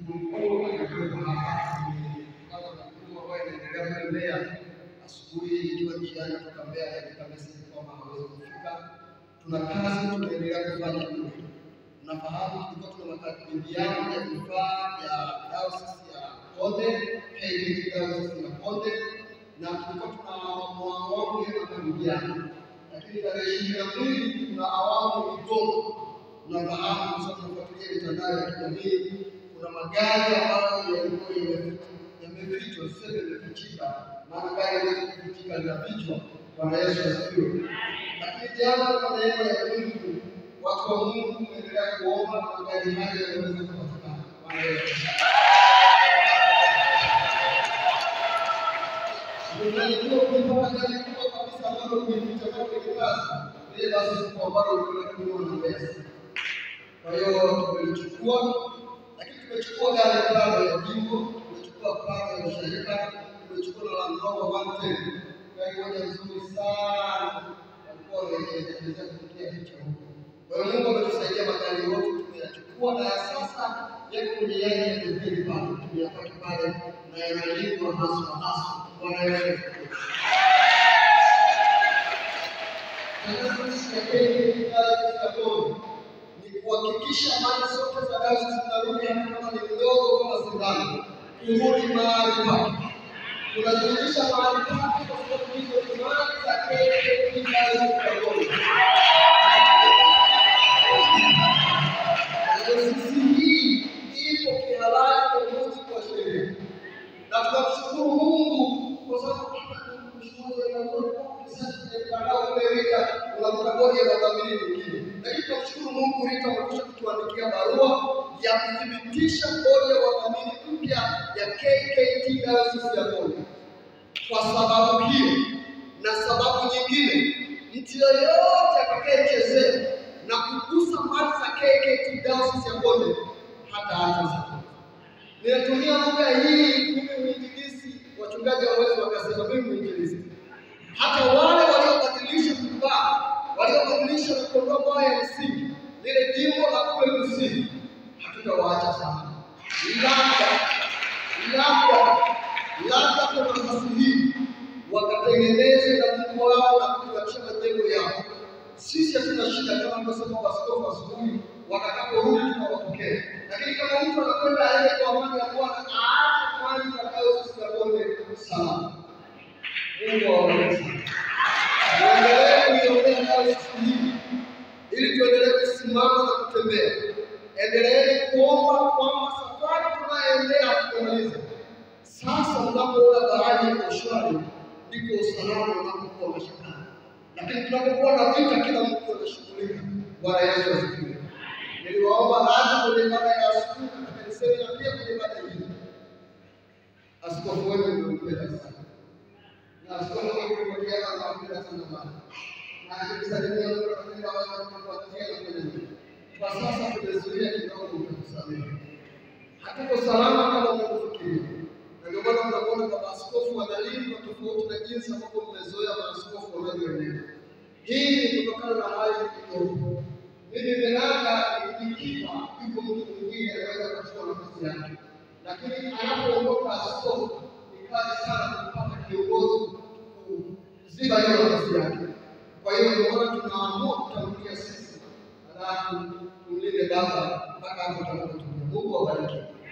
mkuu alikuwepo hapa kama mkuu ambaye inaendelea kule Mbeya. Asubuhi ikiwa njiani kutoka Mbeya katika meseji kwamba hawezi kufika, tuna kazi tunaendelea kufanya kule. Nafahamu tulikuwa tuna makabiliano ya vifaa vya dayosisi ya Konde, KKKT dayosisi ya Konde, na tulikuwa tuna awamu ya makabiliano, lakini tarehe ishirini na mbili tuna awamu kidogo. Nafahamu kwa sababu tunafuatilia mitandao ya kijamii, kuna magari ambayo yalikuwa yame- yamefichwa, tuseme yamefichika, maana gari haliwezi kufichika, linafichwa. Bwana Yesu asifiwe. Lakini jana kwa neema ya Mungu, watu wa Mungu tumeendelea kuomba na magari haya yaweze kupatikana. Bwana Yesu asifiwe. Unajua kulipata gari kubwa kabisa ambalo kuificha kwa kwenye kazi, ile basi kubwa ambalo ulikuwa kununua na pesa. Kwa hiyo tumelichukua, lakini tumechukua gari plano ya jimbo, tumechukua plano ya ushirika, tumechukua na Land Rover 110 gari moja nzuri sana, walikuwa wanaelezea kufikia picha huko. Kwa hiyo Mungu ametusaidia magari yote tumeyachukua, na ya sasa yako kwenye yale ya pembeni pale, tumeyapaki pale na yanalipwa haswa haswa. Bwana Yesu asifiwe. Tangazo ya KKKT Dayosisi ni kuhakikisha mali zote za dayosisi zinarudi hata kama ni mdogo kama sindano, kurudi mahali pake. Tunazirudisha mahali pake kwa sababu hizo ni mali za KKKT Dayosisi Dayosisi hii ipo kihalali kwa mujibu wa sheria, na tunamshukuru Mungu kwa sababu unamkabodi ya wadhamini wengine, lakini tunamshukuru Mungu Rita amekwisha kutuandikia barua ya kuthibitisha bodi ya wadhamini mpya ya KKKT Dayosisi ya Konde. Kwa sababu hiyo na sababu nyingine, mtu yoyote atakayechezea na kugusa mali za KKKT Dayosisi ya Konde hata hata sasa Ninatumia lugha hii mimi mwinjilisti, wachungaji hawawezi wakasema mimi mwinjilisti. Hata wale waliobadilisha vibaa, waliobadilisha na kuondoa mawe ya msingi, lile jimbo la kule kusini, hatutawaacha sana. Labda labda labda kwa nafasi hii wakatengeneze na Mungu wao na kutuachia majengo yao. Sisi hatuna shida kama alivyosema Askofu asubuhi, watakaporudi tunawapokea. Lakini kama mtu anakwenda aende kwa amani ya Bwana, aache kwanza dayosisi ya Konde salama. Mungu awabariki sana. Tuendelee kuiombea dayosisi hii ili tuendelee kusimama na kutembea. Endeleeni kuomba kwamba safari tunayoendea hatutamaliza. Sasa unapoona bahari iko shwari, ndiko usalama unapokuwa mashakani. Lakini tunapokuwa na vita, kila mtu anashughulika. Bwana Yesu asifiwe. Niliwaomba radhi kwenye ibada ya asubuhi katika kanisani na pia kwenye ibada hii. Askofu wenu nimempenda sana, na askofu wenu nimemwambia kama nampenda sana bana, na akinisalimia mtu anapenda wale wanaofuatia na kwenye nini. Kwa sasa tumezuia kidogo, mtakusamehe. Hatuko salama kama mnavyofikiria, na ndio maana mnakuona baba askofu analindwa tofauti na jinsi ambavyo mmezoea maaskofu wanavyoenenda. Hii ni kutokana na hali iliyopo. Mimi Benanga nikifa, yuko mtu mwingine anaweza kuchukua nafasi yake, lakini anapoondoka askofu ni kazi sana kupata kiongozi kuziba hiyo nafasi yake. Kwa hiyo ndio maana tunaamua kutangulia sisi, halafu tumlinde baba mpaka hapo tutakapotumia. Mungu awabariki.